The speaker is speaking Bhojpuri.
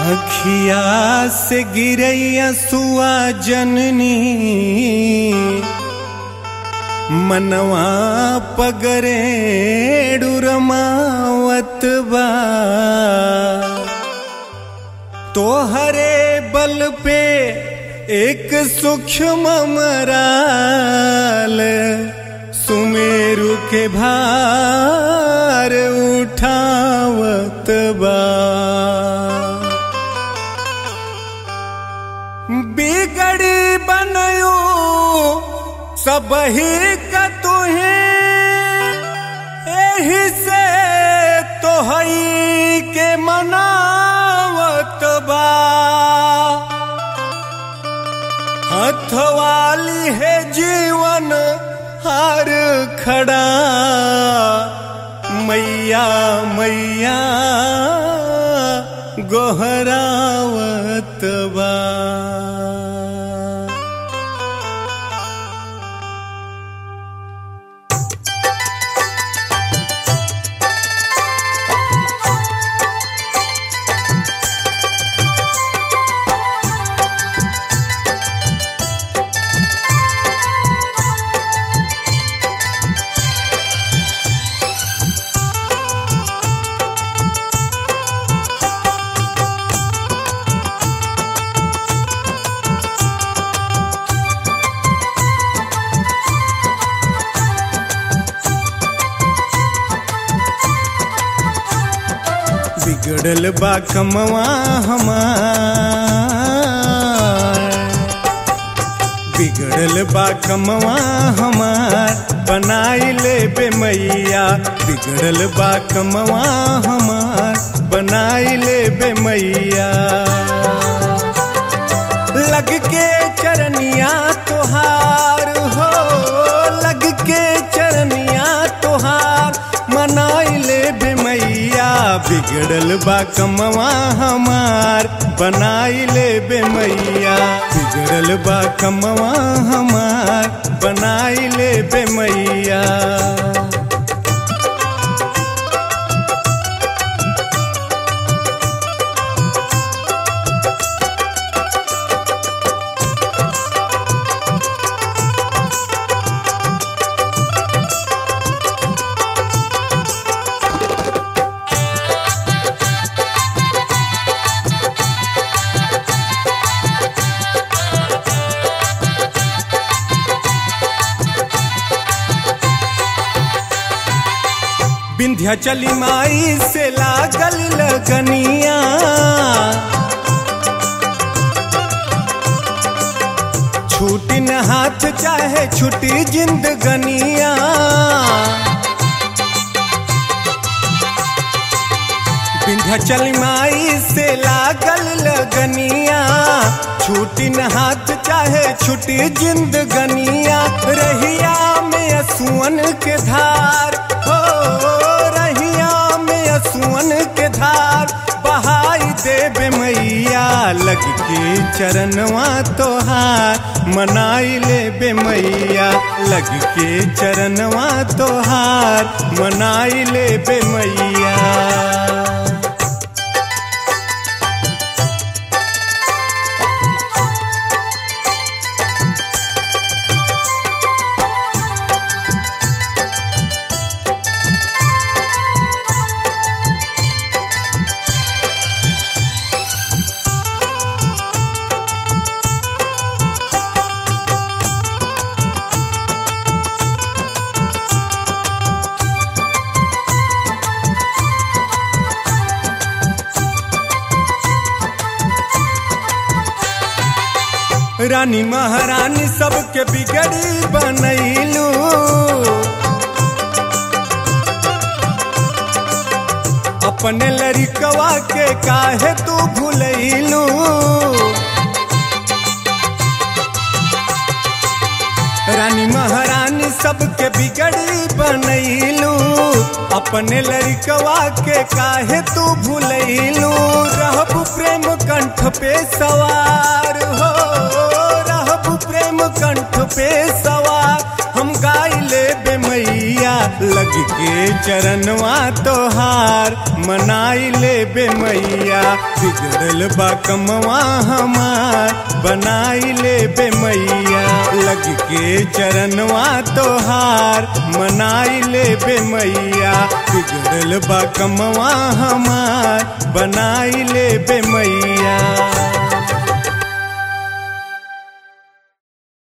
अखिया से गिरैया सुआ जननी मनवा पगरे डुरमावत बा तोहरे बल पे एक सूक्ष्म मराल सुमेरु के भार उठावत बा बिगड़ी बनयो सबही का तुहे एही से तोहई के मनावत बा हथवाली है जीवन हार खड़ा मैया मैया गोहरावत बा बिगड़ल बा कमवा हमार बिगड़ल बा कमवा हमार बनाई ले बे मैया बिगड़ल बा कमवा हमार बनाई ले बे मैया लग के चरनिया तोहार हो लग के चरनिया तोहार मनाई ले बे मैया बिगड़ल बा कमवा हमार बनाई ले बे मैया बिगड़ल बा कमवा हमार बनाई ले बे मैया विंध्या चली माई से लागल लगनिया छूटी न हाथ चाहे छुटी जिंदगनिया विंध्याचल माई से लागल लगनिया छूटी न हाथ चाहे छुटी जिंदगनिया रहिया में असुअन के धार हो रहिया में असुअन के धार बहाई देवे मैया लग के चरणवा तोहार मनाई ले बे मैया लग के चरणवा तोहार मनाई ले बे मैया रानी महारानी सबके बिगड़ी बनैलू अपने लड़िकवा के काहे तू भूलैलू रानी महारानी सबके बिगड़ी बनैलू अपने लड़िकवा के काहे तू भूलैलू रहब प्रेम कंठ पे सवार हो रहब प्रेम कंठ पे सवार हम गाई ले बे मैया लग के चरणवा तोहार मनाई ले बे मैया बिगड़ल बा कमवा हमार बनाई ले बे मैया लग के चरणवा तोहार मनाई ले बे मैया बिगड़ल बा कमवा हमार बनाई ले बे मैया